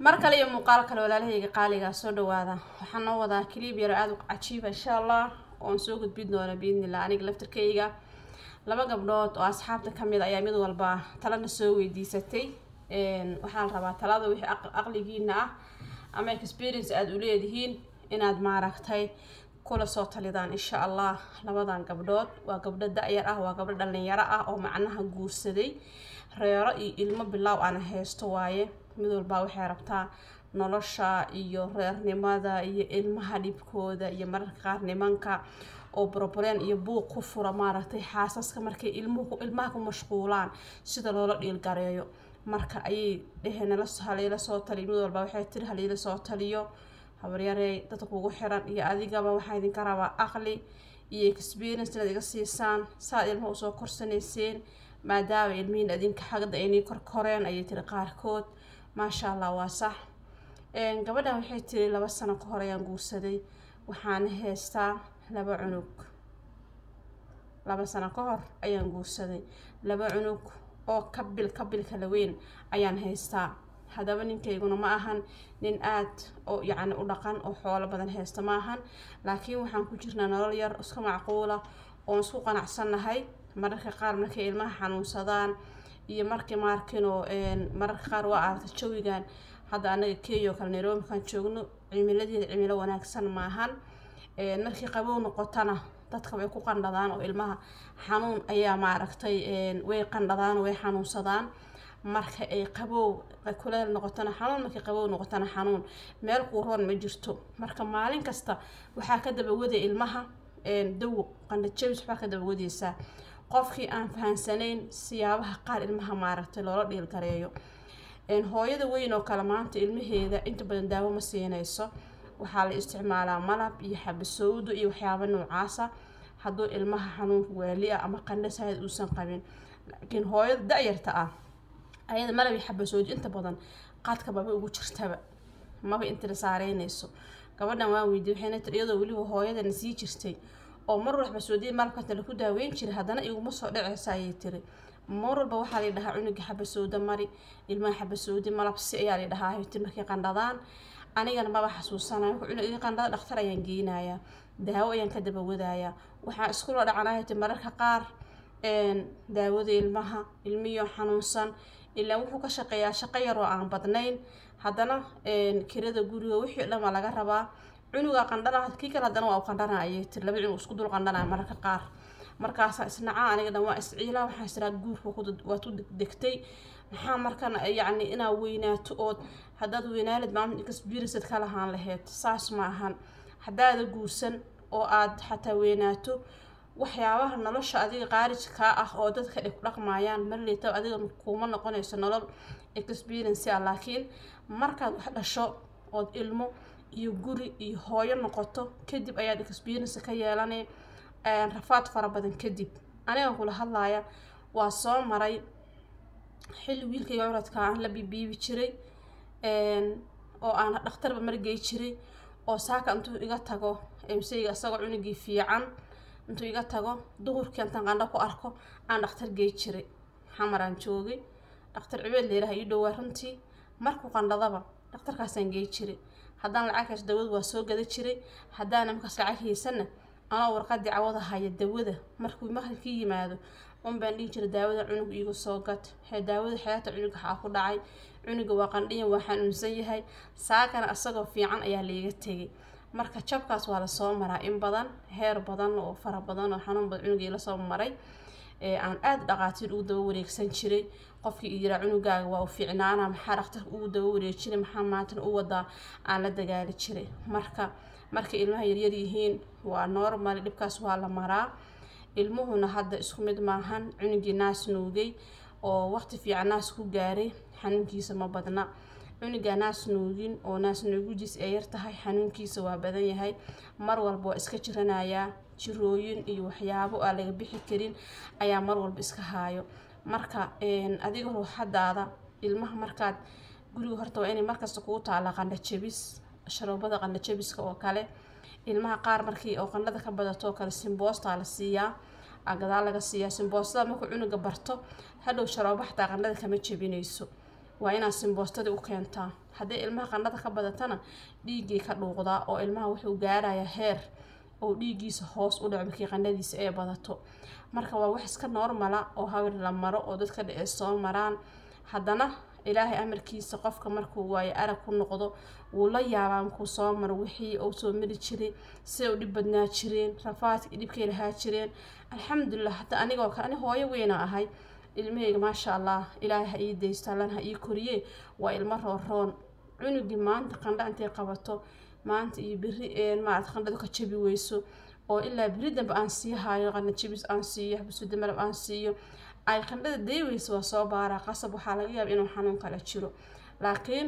mar kale iyo muuqaal kale walaalahayga qaaligaa soo dhawaada waxaan noo wadaa kiliib yaro aada u cajiiba insha allah oon soo gudbin doona biidnillah aniga laftarkayga laba gabdhood oo asxaabta kamid ayaa mid walba talana soo weydiisatay waxaa la rabaa talada wixii aqligiina ah ama experience aada u leedihiin inaad maaragtay kula soo talidaan insha allah labadan gabdhood waa gabdho da-yar ah waa gabdho dhalinyaro ah oo macnaha guursaday reero iyo ilmo bilaaw ana haysto waaye mid walbaa waxay rabtaa nolosha iyo reernimada iyo ilmaha dhibkooda iyo mararka qaar nimanka oo brobreen iyo buuq ku fura maaragtay xaasaska markay ilmuhu ilmaha ku mashquulaan sida loola dhiilgareeyo marka ayay dheheen halayla soo taliyo mid walba waxay tiri halayla soo taliyo habaryarey dadka kugu xiran iyo adigaba waxaa idinka rabaa aqli iyo experience inaad iga siisaan saaad ilmaha usoo korsanayseen maadaama ilmihiin adinka xagda aynii korkoreen ayay tiri qaarkood maasha allah waa sax gabadhan waxay tiri laba sano ka hor ayaan guursaday waxaana haystaa laba cunug laba sano ka hor ayaan guursaday laba cunug oo kabil kabil kala weyn ayaan haystaa haddaba ninkayguna ma ahan nin aad oo yacni u dhaqan oo xoolo badan haysta ma ahan laakiin waxaan ku jirnaa nolol yar iska macquula oon isku qanacsannahay mararka qaar markay ilmaha xanuunsadaan iyo markii maarkinoo mararka qaar waa aragta jawigan hadda anaga kenya oo kale nairobi markaan joogno cimiladeeda cimilo wanaagsan maahan markii qabow noqotana dadka way ku qandhadaan oo ilmaha xanuun ayaa maaragtay way qandhadaan way xanuunsadaan marka ay qabow kuleel noqotana xanuun markay qabow noqotana xanuun meel quuroon ma jirto marka maalin kasta waxaa ka dabawaday ilmaha dawo qandhajabis waxbaa ka dabawadeysaa qofkii aan fahansanayn siyaabaha qaar ilmaha maaragtay loola dhiilgareeyo hooyada weyn oo kale maanta ilmaheeda inta badan daawo ma siinayso waxaa la isticmaalaa malab iyo xabasowdo iyo waxyaaba noocaasa hadduu ilmaha xanuunka waali ah ama qandhasaad uusan qabin laakiin hooyada da-yarta ah ayada malab iyo xabasowdo inta badan qaadka maba ugu jirtaba maba intila saareynayso gabadhan waan weydiye waxayna tiri iyadoo weliba hooyadana sii jirtay oo mar walba xabasoodiya malabkanta laku daaweyn jiray haddana iguma soo dhaceysa ayay tiri mar walba waxaa la dhahaa cunuga xabasowda mari ilmaha xabasoodi malabsi ayaa la dhahaa hiti markay qandhadaan anigana maba xasuusanayo cunuga qandhada dhakhtar ayaan geynayaa daawo ayaan ka dabawadayaa waxaa iskula dhacanaa hiti mararka qaar daawada ilmaha ilmiyo xanuunsan ilaa wuxuu ka shaqeeyaa shaqo yar oo aan badnayn haddana kirada guriga wixii dhan waa laga rabaa cunuga qandhana kii kale haddana waa u qandhana ayay tiri laba cunug isku dul qandhanaya mararka qaar markaasaa isnacaa aniga dhan waa isciilaa waxaa israa guurka waad u degtay maxaa markan yacni inaad weynaato ood haddaad weynaalid maamul experiencead ka lahaan laheyd saas ma ahan haddaada guursan oo aad xataa weynaato waxyaabaha nolosha adiga qaarij kaa ah oo dadka ay ku dhaqmayaan marleyta adiga kuma noqonayso nolol experience ah laakiin markaad wax dhasho ood ilmo iyo guri iyo hooyo noqoto kadib ayaad experience ka yeelanay rafaad fara badan kadib aniga kula hadlaaya waa soo maray xilli wiilkayga curadka aan la bibiibi jiray oo aan dhakhtarba margey jiray oo saaka intuu iga tago mseyga isagoo cunugii fiican intuu iga tago duhurkii intaan qandho ku arko aan dhakhtar gey jiray xamaraan joogay dhakhtar cibeed leeraha ii dhowaa runtii markuu qandhadaba dhakhtarkaasaan gey jiray haddaan lacagkaas dawada waa soo gada jiray haddaan markaas lacag haysana anoo warqadii cawada haya dawada markuu maqribkii yimaado un baan dhihi jiray daawada cunug iigu soo gad hee daawada xeyaata cunug waxaa ku dhacay cunuga waa qandhiyan waa xanuunsan yahay saakana isagoo fiican ayaa laiga tegay marka jabkaas waa lasoo maraa in badan heer badan oo fara badan oo xanuun badan cunugii lasoo maray aan aada dhaqaatiir ugu daba wareegsan jiray qofkii i yiraa cunugaaga waa u fiicnaana maxaa dhakhtarka ugu daba wareejiray maxaa maantana u wadaa aan la dagaali jiray marka markay ilmaha yaryar yihiin waa normal dhibkaas waa la maraa ilmuhuna hadda isku mid maahan cunugii naas nuugay oo waqti fiican naas ku gaaray xanuunkiisa ma badna cunuga naas nuugin oo naas nuugudiis ay yar tahay xanuunkiisa waa badan yahay mar walba waa iska jiranayaa jirooyin iyo waxyaabo aan laga bixi karin ayaa mar walba iska haayo marka adiga ruuxadaada ilmaha markaad guriga horta waa inay markasta kugu taala qandha jabis sharoobada qandha jabiska oo kale ilmaha qaar markii oo qandhada ka badato oo kale simboostaa la siiyaa gadaal laga siiyaa simboostada markuu cunuga barto hadhow sharoobo xataa qandhada kama jebinayso waa inaad simboostadii u keentaa haddii ilmaha qandhada ka badatana dhiiggay ka dhuuqdaa oo ilmaha wuxuu gaarayaa heer oo dhiiggiisa hoos u dhaco markii qandhadiisa ay badato marka waa wax iska normala oo hawir la maro oo dadka dhici soo maraan haddana ilaahay amarkiisa qofka markuu waayo arag ku noqdo wuu la yaabaa markuu soo maro wixii uu soo mari jiray siday u dhib badnaa jireen rafaadkii dhibkay lahaa jireen alxamdulilah hadda anigoo kale ani hooyo weyna ahay ilmahayga maasha allah ilaahay ha ii daysto allan ha ii koriye waa ilmo rooroon cunugii maanta qandha intay qabato maanta iyo beri maarata qandhadu ka jabi weyso oo ilaa beri dambe aan sii hayo qandha jabis aan siiyo xabasuuda malab aan siiyo ay qandhada dayweysa waa soo baaraa qasab waxaa laga yaaba inuu xanuun kala jiro laakiin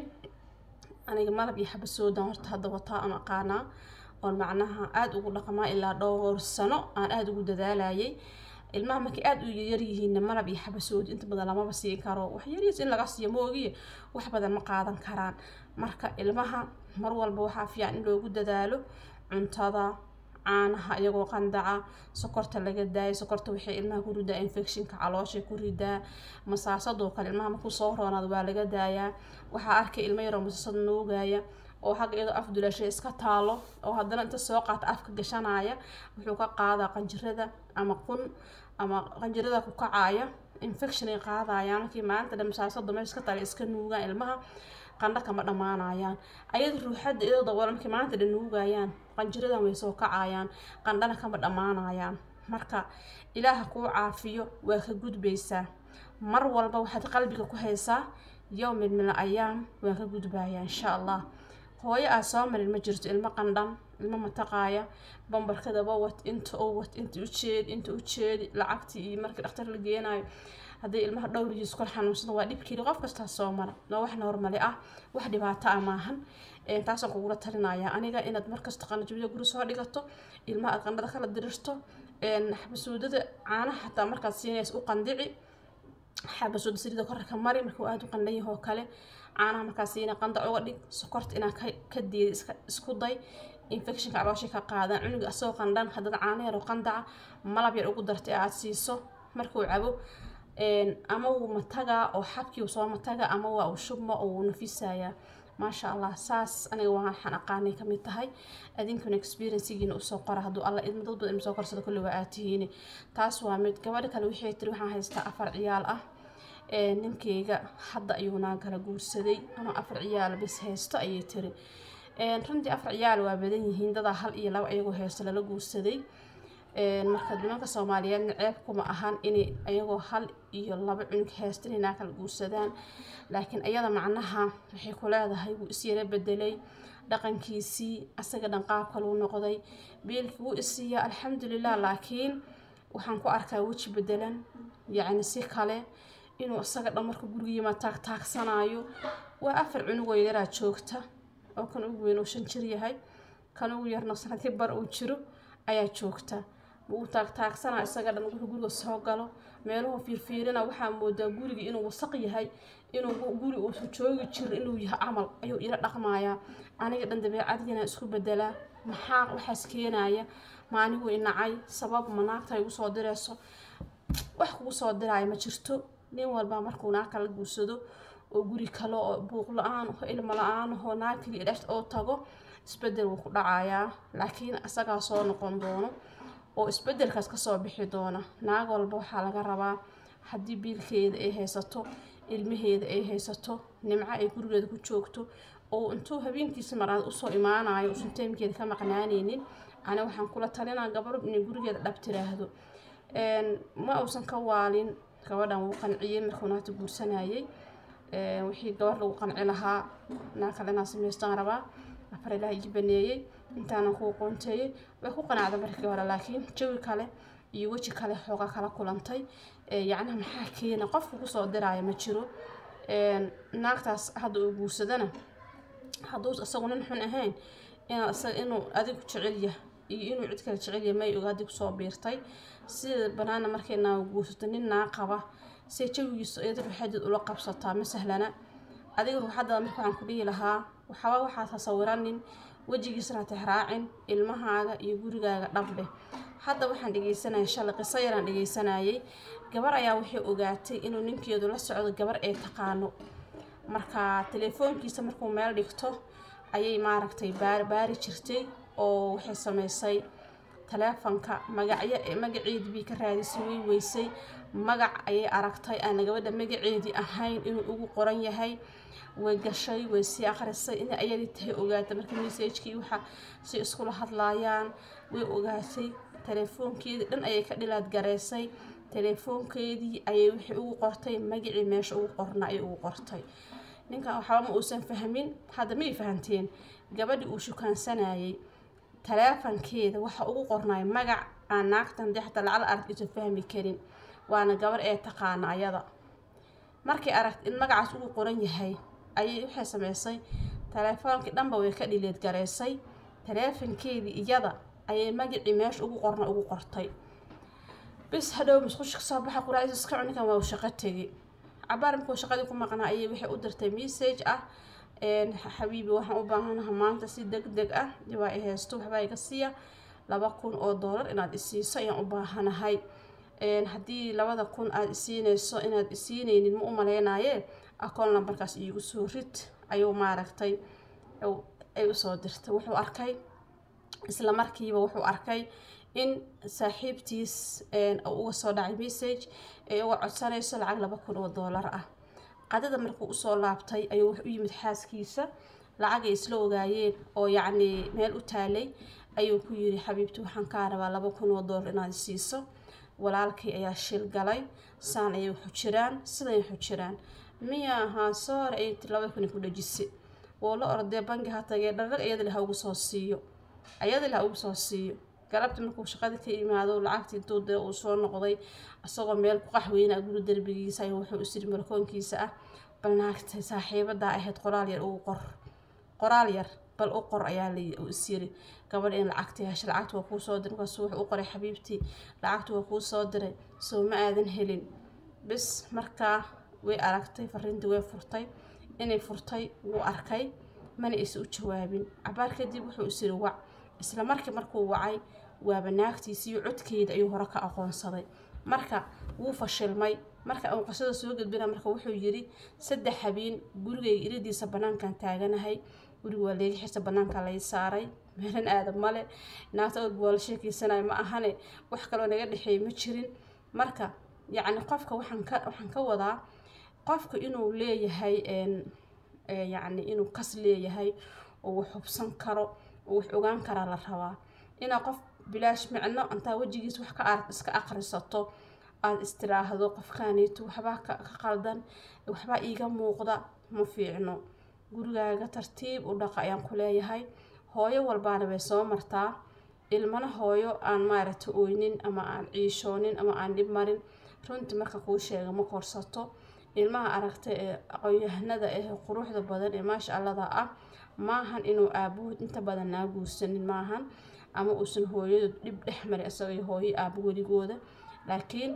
aniga malab iyo xabasoodan horta hadda wataa aan aqaanaa oon macnaha aada ugu dhaqmaa ilaa dhowr sano aan aada ugu dadaalayay ilmaha markay aada u yaryihiinna malab iyo xabasoodi inta badan lamaba siin karo wax yariis in laga siiyo moogiye wax badan ma qaadan karaan marka ilmaha mar walba waxaa fiican in loogu dadaalo cuntada caanaha iyagoo qandaca sokorta laga daayo sokorta waxay ilmaha ku ridaa infectionka calooshay ku ridaa masaasadoo kale ilmaha markuu soo roonaado waa laga daayaa waxaa arkay ilmo yaroo masaasad nuugaya oo xagga iyadoo af dulashay iska taalo oo haddana inta soo qaata afka gashanaya wuxuu ka qaadaa qanjirada ama qun ama qanjirada ku kacaya infection ay qaadayaan markii maalinta dhan masaasada meesha iska tala iska nuugaan ilmaha qandho kama dhammaanayaan ayada ruuxadda iyadoo daboola markii maalinta dhan nuugayaan qanjiradan way soo kacayaan qandhana kama dhammaanayaan marka ilaaha kuu caafiyo waa ka gudbaysaa mar walba waxaad qalbiga ku haysaa yowmin min al ayaam waan ka gudbayaa insha allah hooyo aad soo marin ma jirto ilmo qandhan ilmo mataqaaya bambarkadaba wat inta oo wat inta ujeedi inta ujeedi lacagtii iyo markii dhakhtar la geenayo haddii ilmaha dhowrigiis kor xanuunsada waa dhibkeedi qof kastaa soo mara waa wax normali ah wax dhibaato ah maahan taasaan kugula talinaya aniga inaad markasta qanajabida guri soo dhigato ilmaha aad qandhada kala dirirto xabasuudada caanaha xataa markaad siinaysa u qandici xabasuuda saliida korarka mari markuu aada u qandhan yahay oo kale caanaha markaa siina qandac uga dhig sokorta inaa ka diida iska isku day infectionka calooshay ka qaadaan cunuga asagoo qandhan haddana caano yar oo qandaca malab yar ugu dartay aad siiso markuu cabo ama wuu matagaa oo xabkii uu soo matagaa ama waa uu shubmo oo wuu nafisayaa maasha allah saas aniga waxaan aqaanay kamid tahay adinkuna experiencegiina usoo qora hadduu alla idma dad badan soo korsada kulli waa aad tihiin taas waa mid gabadha kale waxay tiri waxaan haystaa afar ciyaal ah ninkeyga hadda ayuu naa kala guursaday anoo afar ciyaal bis haysto ayay tiri runtii afar ciyaal waa badan yihiin dadaa hal iyo laba ayagoo haysto lala guursaday marka nimanka soomaaliyeedna ceeb kuma ahan inay ayagoo hal iyo laba cunug haysta inay naa kala guursadaan laakiin ayada macnaha waxay ku leedahay wuu isyara bedelay dhaqankiisii asaga dhan qaab kaluu noqday biilkii wuu isiiyaa alxamdulilah laakiin waxaan ku arkaa weji bedelan yacni si kale inuu isaga dhan marka guriga yimaad taag taagsanayo waa afar cunugoo yaraa joogta oo kan ugu weyn uu shan jir yahay kan ugu yarna sanadii bar uu jiro ayaa joogta wuu taagtaagsanaa isaga dhan wuxuu guriga soo galo meeluhu fiirfiirina waxaa moodaa guriga inuu wasaq yahay inuu guri uusu joogi jiro inuu yahay camal ayuu ila dhaqmayaa aniga dhan dabeecadiina isku bedelaa maxaa waxaas keenaya maanigu inacay sabab ma naagta igu soo dirayso wax kugu soo diraayo ma jirto nin walba markuu naag kala guursado oo guri kale oo buuq la-aan oo ilmo la-aan oo naag kaliya dhex oo tago isbedel wuu ku dhacayaa laakiin isagaa soo noqon doono oo isbedelkaas kasoo bixi doona naag walba waxaa laga rabaa haddii biilkeeda ay haysato ilmaheeda ay haysato nimco ay gurigeeda ku joogto oo intuu habeenkiisa maraad usoo imaanayo usan teemkeeda ka maqnaaneynin ani waxaan kula talinaa gabadho inay gurigeeda dhab tiraahdo ma uusan ka waalin gabadhan wuu qanciyey markuu naagta guursanayay wixii gabadh lagu qanci lahaa naa kale inaa samaystaan rabaa afar ilaah ii baneeyey intaanan kuu qoonteeyey way ku qanacda markii hore laakiin jawi kale iyo weji kale xooga kala kulantay yacnaha maxaa keena qofka kusoo diraya ma jiro naagtaas hadda uu guursadana hadduu isagu nin xun ahayn inaad isaga inuu adigu jecel yahay iyo inuu cid kale jecel yahay may ogaadi kusoo biirtay sida banaana markay naaga guursato nin naa qaba say jawigiisa iyada ruuxadeed ula qabsataa ma sahlana adiga ruuxadada marka waxaan ku dhihi lahaa waxaba waxaad tasawiranin wejigiisana tixraacin ilmahaaga iyo gurigaaga dhabdheh hadda waxaan dhegeysanaya shalay qiso yaraan dhegeysanayay gabar ayaa waxay ogaatay inuu ninkeedu la socdo gabar ay taqaano marka telefoonkiisa markuu meel dhigto ayay maaragtay baar baari jirtay oo waxay sameysay taleefanka magacyo magaceedii bay ka raadisay way weysay magac ayay aragtay aan gabadha magaceedii ahayn inuu ugu qoran yahay way gashay way sii akhrisay inay ayadii tahay ogaatay marka messagekii waxa si iskula hadlaayaan way ogaatay telefoonkeedii dhan ayay ka dhilaad gareysay telefoonkeedii ayay wixii ugu qortay magacii meesha ugu qorna ayay ugu qortay ninkan waxba ma uusan fahmin hadda may fahanteen gabadhii uu shukaansanayay taleefankeeda waxa ugu qornay magac aan naagtan dee xataa lacal arag isan fahmi karin waana gabar ee taqaana ayada markay aragt in magacaas ugu qoran yahay ayay waxay sameysay taleefoonkii dhanba way ka dhileed gareysay taleefankeedii iyada ayay magacii meesha ugu qorna ugu qortay bis hadhow musqushka soo baxa quraacdiisa iska cuninkan waa shaqo tegi cabaar markuu shaqadii ku maqnaa ayay waxay u dirtay message ah xabiibi waxaan u baahanaha maanta si deg deg ah waa i haysto waxbaa iga siiya laba kun oo doolar inaad isiiso ayaan u baahanahay haddii labada kun aada isiineyso inaad isiineynin ma u maleynaye akoon lambarkaas iigu soo rid ayuu maaragtay ay usoo dirtay wuxuu arkay isla markiiba wuxuu arkay in saaxiibtiis uga soo dhacay message ee uga codsanayso lacag laba kun oo doolar ah qadada markuu usoo laabtay ayuu wax u yimid xaaskiisa lacagay isla ogaayeen oo yacni meel u taalay ayuu ku yiri xabiibti waxaan kaa rabaa laba kun oo doolar inaad siiso walaalkay ayaa shil galay saan ayay waxu jiraan siday waxu jiraan miya ahaa soore ayay tir laba kun ku dhajisay woo la ordee bangi ha tagee dharrag iyadali ha ugu soo siiyo ayadali ha ugu soo siiyo galabti markuu shaqada ka imaado lacagtii intuu dee uu soo noqday isagoo meel ku qaxweyna guri derbigiisa ayuu wuxuu isiri markoonkiisa ah bal naagtay saaxiibadaa ahayd qoraal yar ugu qor qoraal yar bal u qor ayaa la isyiri gabadha in lacagta hesha lacagta waa kuu soo diray markaasuu wuxuu u qoray xabiibtii lacagta waa kuu soo diray soo ma aadan helin bis markaa way aragtay fariintii way furtay inay furtay wuu arkay mana aysa u jawaabin cabaar kadib wuxuu isiri wac isla markii markuu wacay waaba naagtiisiiyo codkeeda ayuu hore ka aqoonsaday marka wuu fashilmay marka uu qisada soo gudbina marka wuxuu yiri saddex habeen gurigayga iridiisa banaankan taaganahay guriga waa leega xirta banaanka lay saaray meelan aadam male naagta og waa la sheekeysanaya ma ahane wax kaloo naga dhexeey ma jirin marka yacni qofka waxaan ka waxaan ka wadaa qofka inuu leeyahay yacni inuu kas leeyahay oo wax hubsan karo oo wax ogaan karaa la rabaa inaa qof bilaash micno intaa wejigiis wax ka arag iska aqrisato aada istiraahdo qofkaaniito waxbaa ka qaldan waxbaa iiga muuqda ma fiicno gurigaaga tartiib u dhaqa ayaan ku leeyahay hooyo walbaana way soo martaa ilmana hooyo aan maaragta oynin ama aan ciishoonin ama aan dhib marin runtii marka kuu sheega ma korsato ilmaha aragta ee aqoonyahanada ah quruxda badan ee maasha allada ah maahan inuu aabahood inta badan naa guursanin maahan ama uusan hooyadu dhib dhex marin isagoo hooyo aaba weligooda laakiin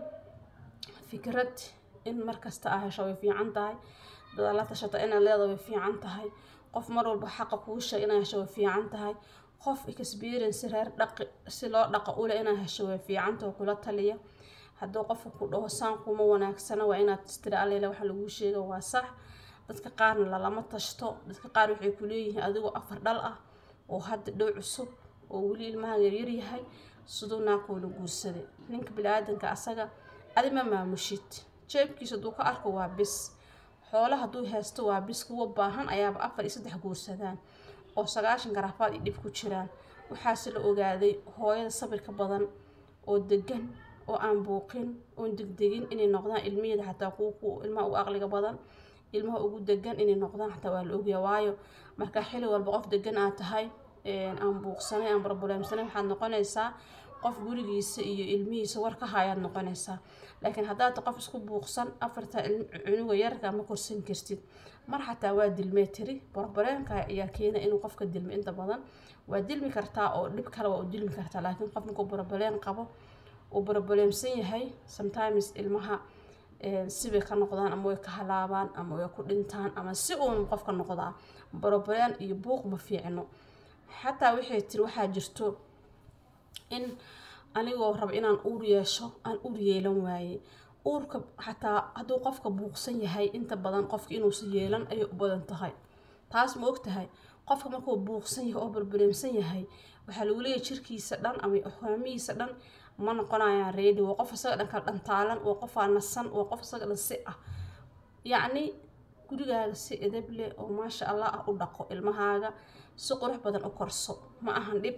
fikrad in markasta aa hesho way fiican tahay dada la tashata inaad leeda way fiican tahay qof mar walba xaqa kuu sheeg inaad hesho way fiican tahay qof experience reer dhaqi si loo dhaqa ule inaad hesho way fiicanta oo kula taliya hadduu qofka ku dhaho saan kuma wanaagsana waa inaad istira alele waxa laguu sheega waa sax dadka qaarna lalama tashto dadka qaar waxay ku leeyihiin adigoo afar dhal ah oo hadda dhow cusub oo weli ilmaha yaryar yahay siduu naakuula guursaday ninka bini-aadanka asaga adi ma maamushid jeebkiisa hadduu ka arko waa bis xoolo hadduu haysto waa bis kuwa baahan ayaaba afar iyo saddex guursadaan oo sagaashan garaafaad iyo dhib ku jiraan waxaase la ogaaday hooyada sabirka badan oo degan oo aan buuqin oon degdegin inay noqdaan ilmiheeda xataa kuwa ku ilmaha ugu aqliga badan ilmaha ugu degan inay noqdaan xataa waa la ogyaa waayo marka xili walba qof degan aad tahay aan buuqsanay aan barbuleemsanay waxaad noqonaysaa qof gurigiisa iyo ilmihiisa war ka hayaad noqonaysaa laakiin haddaad qof isku buuqsan afarta cunuga yarka ma korsan kartid mar xataa waa dilmee tiri barbaleenka ayaa keena inuu qofka dilmo inta badan waa dilmi kartaa oo dhib kale waa u dilmi kartaa laakiin qof markuu barbaleen qabo uu barboleemsan yahay sometimes ilmaha sibay ka noqdaan ama way ka halaabaan ama way ku dhintaan ama si uun qofka noqdaa barbaleen iyo buuq ma fiicno xataa waxay tiri waxaa jirto in anigoo raba inaan uur yeesho aan uur yeelan waayey uurka xataa hadduu qofka buuqsan yahay inta badan qofka inuusa yeelan ayay u badan tahay taas ma og tahay qofka markuu buuqsan yahay oo barbareemsan yahay waxaa lagu leeyahay jirkiisa dhan ama hogaamihiisa dhan ma noqonayaan reedi waa qof isaga dhan kala dhantaalan waa qof aan nasan waa qof isaga dhan si ah yacni gurigaaga si edab leh oo maasha allah ah u dhaqo ilmahaaga si qurux badan u korso ma ahan dhib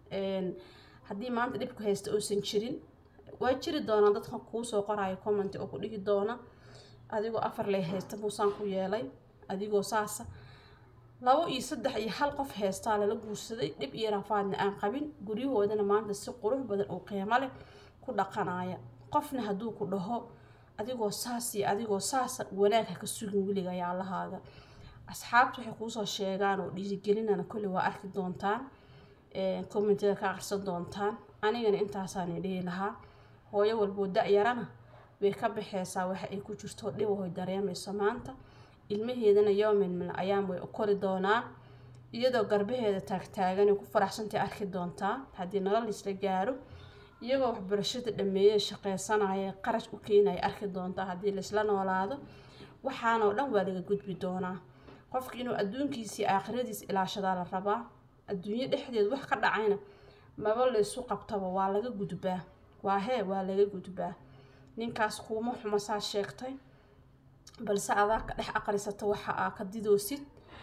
haddii maanta dhibku haysta uusan jirin waa jiri doonaa dadka kuu soo qoraayo comment oo ku dhigi doona adigoo afar lay haysta muusaan ku yeelay adigoo saasa labo iyo saddex iyo hal qof heystaa lala guursaday dhib iyo rafaadna aan qabin guryahoodana maanta si qurux badan oo qiimo leh ku dhaqanaya qofna hadduu ku dhaho adigoo saas iyo adigoo saasa wanaag ha ka sugin weliga yaalahaaga asxaabta waxay kuusoo sheegaan oo dhiirigelinana kolli waa arki doontaan commentada ka aqrisan doontaan anigana intaasaan dhihi lahaa hooyo walboo da-yarana way ka baxeysaa waxa ay ku jirto dhibahoy dareemayso maanta ilmaheedana yowmin min ayaam way u kori doonaan iyadoo garbaheeda taagtaagan ay ku faraxsantay arki doontaa haddii nolol isla gaaro iyagoo waxbarashada dhameeyey shaqeysanaya qarash u keenaya arki doontaa haddii laisla noolaado waxaanoo dhan waa laga gudbi doonaa qofka inuu adduunkiisii aakhiradiis ilaashadaa la rabaa adduunyo dhexdeed wax ka dhacayna maba laysu qabtaba waa laga gudbaa waa hee waa laga gudbaa ninkaas kuuma xuma saa sheegtay balse adaa ka dhex aqrisata waxa aa ka didoosid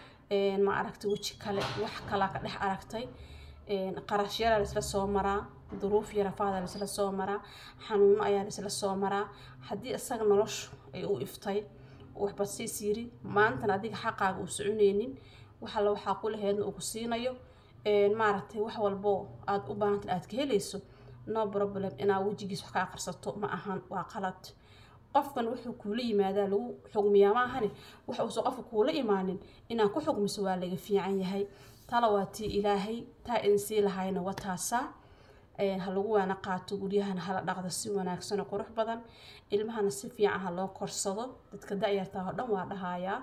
ma aragtay weji kale wax kalaa ka dhex aragtay qarashyara laisla soo maraa duruuf iyo rafaada laisla soo maraa xanuuno ayaa laisla soo maraa haddii isaga noloshu ay u iftay waxba siis yiri maantana adiga xaqaaga uu soconeynin waxalla waxaa ku laheedna uu ku siinayo maaragtay wax walbo aada u baahanta aad ka helayso no problem inaad wejigiis wax ka aqrisato ma ahan waa qalad qofkan wuxuu kuula yimaadaa lagu xugmiyaa ma ahani waxa uusan qofka kuula imaanin inaad ku xugmiso waa laga fiican yahay tala waa tii ilaahay taa idin sii lahayna waa taasaa ha lagu waana qaato guryahana hala dhaqdo si wanaagsan oo qurux badan ilmahana si fiican ha loo korsado dadka da-yartaa oo dhan waa dhahayaa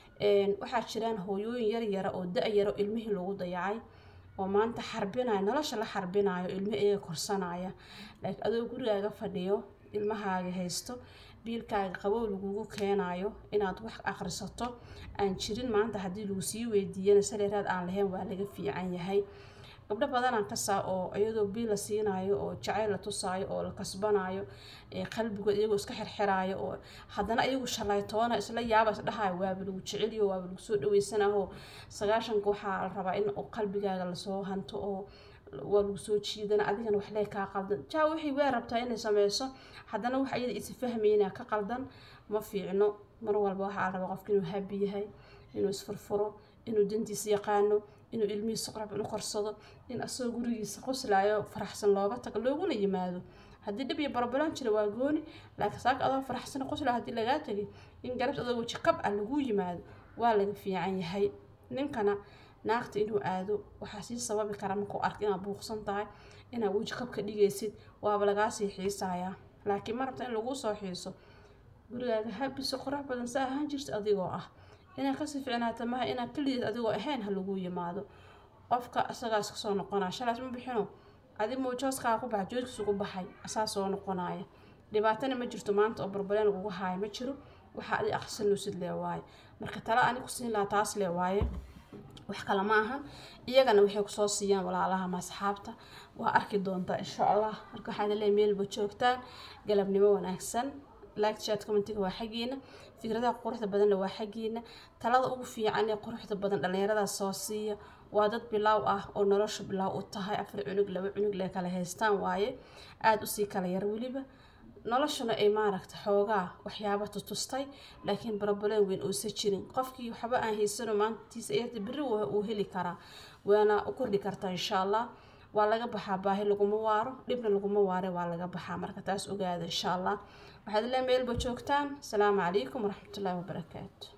waxaa jiraan hooyooyin yaryara oo da-yaro ilmihii lagu dayacay oo maanta xarbinayo nolosha la xarbinayo ilmo iyaga korsanaya laakiin adoo gurigaaga fadhiyo ilmahaaga haysto biilkaaga qabow lagugu keenayo inaad wax akhrisato aan jirin maanta haddii lagu sii weydiiyana saleeraad aan lahayn waa laga fiican yahay gabdho badanaan kasaa oo iyadoo biil la siinayo oo jacayl la tusaayo oo la kasbanayo qalbigood iyagoo iska xirxiraayo oo haddana iyagu shalaytoona isla yaaba isdhahayo waaba lagu jeceliyo waaba lagu soo dhaweysanaho sagaashanka waxaa la rabaa in qalbigaaga lasoo hanto oo waa lagu soo jiidana adigana waxlee kaa qaldan jaa waxay waa rabtaa inay sameyso haddana wax iyada isi fahmayna ka qaldan ma fiicno mar walba waxaa la rabaa qofka inuu habi yahay inuu isfurfuro inuu dantiisa yaqaano inuu ilmihiisa qorabin u korsado in asagoo gurigiisa qoslaayo faraxsan looga tago looguna yimaado haddii dhib iyo barbaran jira waa gooni laakiin saaka adoo faraxsan qosla haddii lagaa tegay in garabta adoo weji kab ah lagu yimaado waa laga fiican yahay ninkana naagta inuu aado waxaa sii sababi kara markuu arka inaad buuqsan tahay inaad weji kab ka dhigaysid waaba lagaa sii xiisayaa laakiin ma rabta in laguu soo xiiso gurigaaga habiso qorax badan sa ahaan jirta adigoo ah inaad kasii ficnaata maha inaad keligeed adigoo ahayn ha lagu yimaado qofka isagaas kasoo noqonaya shalaas ma bixino adi muujooskaaga ku baxa joodkiisu ku baxay asaa soo noqonaya dhibaatana ma jirto maanta oo barbaleen ugu haaya ma jiro waxaa adi aqrisanusid lee waaye marka tala ani ku siin lahaa taas lee waaye wax kale ma ahan iyagana waxay kusoo siiyaan walaalaha masxaabta waa arki doontaa insha allah marka waxaad leeyahay meelba joogtaan galabnimo wanaagsan like chat commentiga waa xaggiina fikradaha quruxda badanna waa xaggiina talada ugu fiican ee quruxda badan dhallinyaradaas soo siiya waa dad bilaaw ah oo nolosha bilaaw u tahay afar cunug laba cunug lee kala haystaan waaye aada usii kala yar weliba noloshuna ay maaragta xoogaa waxyaaba tutustay laakiin barabaleen weyn uusa jirin qofkii waxba aan haysano maantiisa eerta berri uu heli karaa waana u kordhi kartaa insha allah waa laga baxaa baahi laguma waaro dhibna laguma waare waa laga baxaa marka taas ogaada insha allah waxaad lee meelba joogtaan asalaamu calaykum waraxmatullaahi wabarakaatu